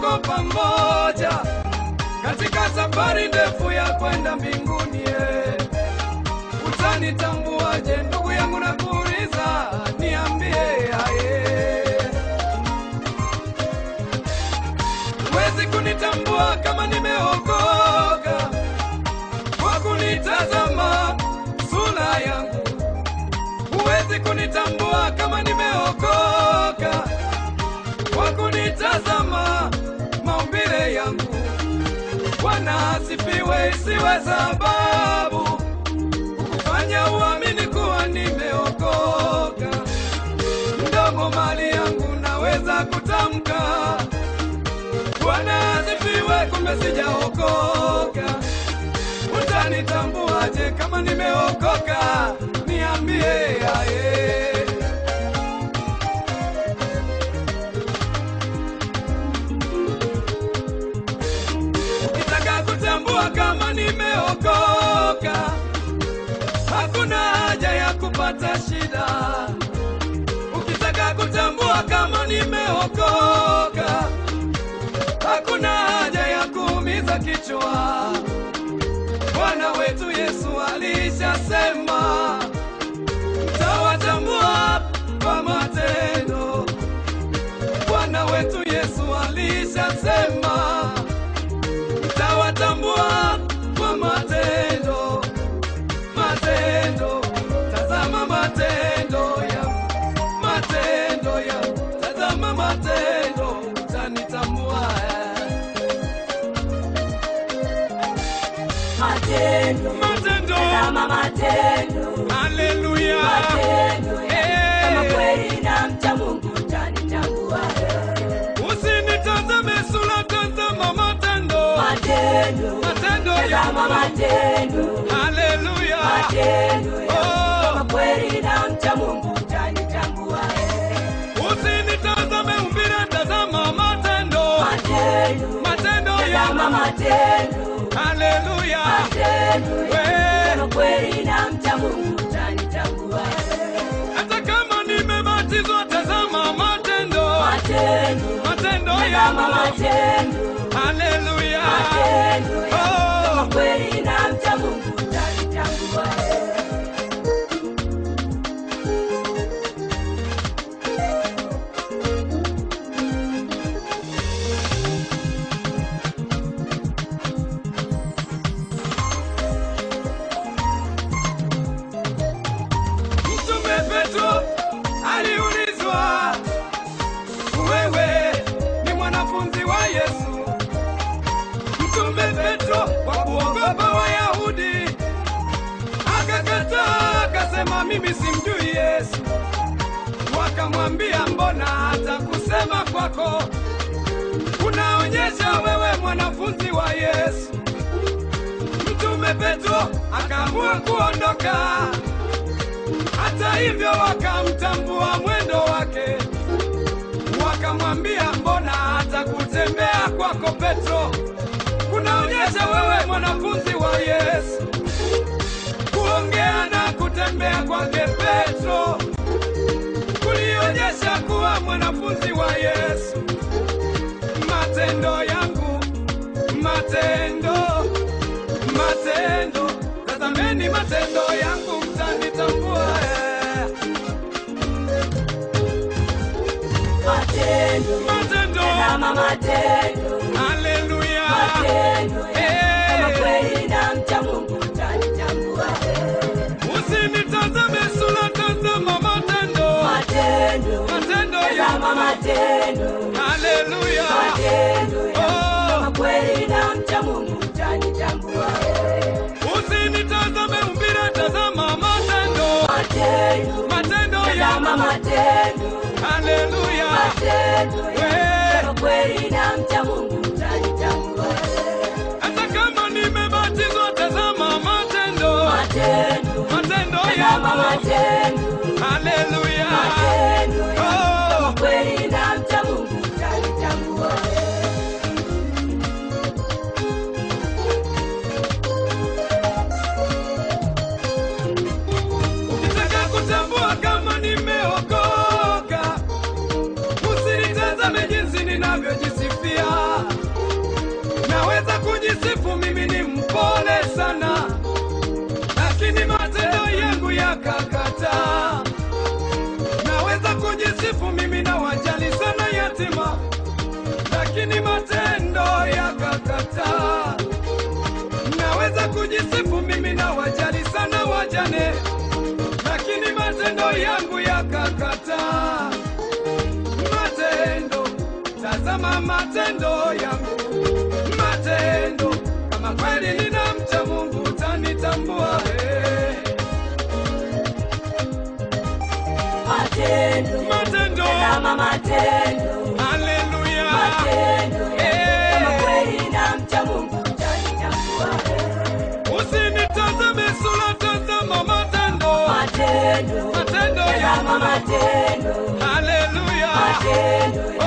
tuko pamoja katika safari ndefu ya kwenda mbinguni. eh. Utanitambuaje ndugu yangu, na kuuliza niambie, aye. Huwezi kunitambua kama nimeokoka kwa kunitazama sura yangu. Huwezi kunitambua kama nimeokoka kwa kunitazama maumbile yangu. Bwana asifiwe, isiwe sababu kufanya uamini kuwa nimeokoka. Mdomo mali yangu naweza kutamka Bwana asifiwe, kumbe sijaokoka. Utanitambuaje kama nimeokoka? Niambie aye. Ukitaka kutambua kama nimeokoka, hakuna haja ya kupata shida. Ukitaka kutambua kama nimeokoka, hakuna haja ya kuumiza kichwa. Bwana wetu Yesu alishasema, mtawatambua kwa matendo. Bwana wetu Yesu alishasema, mtawatambua kwa matendo. Matendo, tazama matendo ya matendo ya tazama matendo, utanitambua Matendo, matendo. tazama matendo, Haleluya, matendo ya Eh. kama kweli na mcha Mungu utanitambua. usinitazame sura, tazama matendo, Matendo, matendo tazama ya matendo, Haleluya, matendo ya Oh. kama kweli na mcha Mungu utanitambua. usinitazame umbile, tazama matendo, Matendo, matendo tazama ya matendo, Haleluya, matendo ya Eh. kama kweli na mcha Mungu utanitambua. hata kama nimebatizwa, tazama matendo, Matendo, matendo tazama ya matendo, Haleluya, matendo ya Oh. kama kweli na mcha Mungu utanitambua. Mtume Petro aliulizwa, wewe ni mwanafunzi wa Yesu? Mtume Petro kwa kuogopa Wayahudi akakataa, akasema mimi simjui Yesu. Wakamwambia, mbona hata kusema kwako unaonyesha wewe mwanafunzi wa Yesu? Mtume Petro akaamua kuondoka. Hata hivyo wakamtambua mwendo wake, wakamwambia mbona hata kutembea kwako Petro kunaonyesha wewe mwanafunzi wa Yesu. Kuongea na kutembea kwake Petro kulionyesha kuwa mwanafunzi wa Yesu. Matendo yangu, matendo, matendo, tazameni matendo yangu, mtanitambua. eh. Matendo, Matendo, tazama matendo, haleluya, matendo ya Eh. kama kweli na mcha Mungu utanitambua. usinitazame sura, tazama matendo, Matendo, matendo tazama yangu, matendo, haleluya, matendo ya Oh. kama kweli na mcha Mungu utanitambua. usinitazame umbile, tazama matendo, Matendo, matendo tazama yangu, matendo, haleluya, matendo ya Eh. kama kweli na mcha Mungu utanitambua. hata kama nimebatizwa, tazama matendo, Matendo, matendo tazama yangu, matendo, haleluya, matendo ya Oh. kama kweli na mcha Mungu utanitambua. ukitaka kutambua kama nimeokoka, usinitazame jinsi ninavyojisifia, tazama matendo yangu, matendo. Kama kweli ninamcha Mungu utanitambua. eh. Matendo. Matendo. Tazama matendo. Haleluya. Matendo. Eh. Kama kweli namcha Mungu utanitambua. Usinitazame sura, tazama matendo. Matendo. Matendo Tazama yangu. matendo. Haleluya. Matendo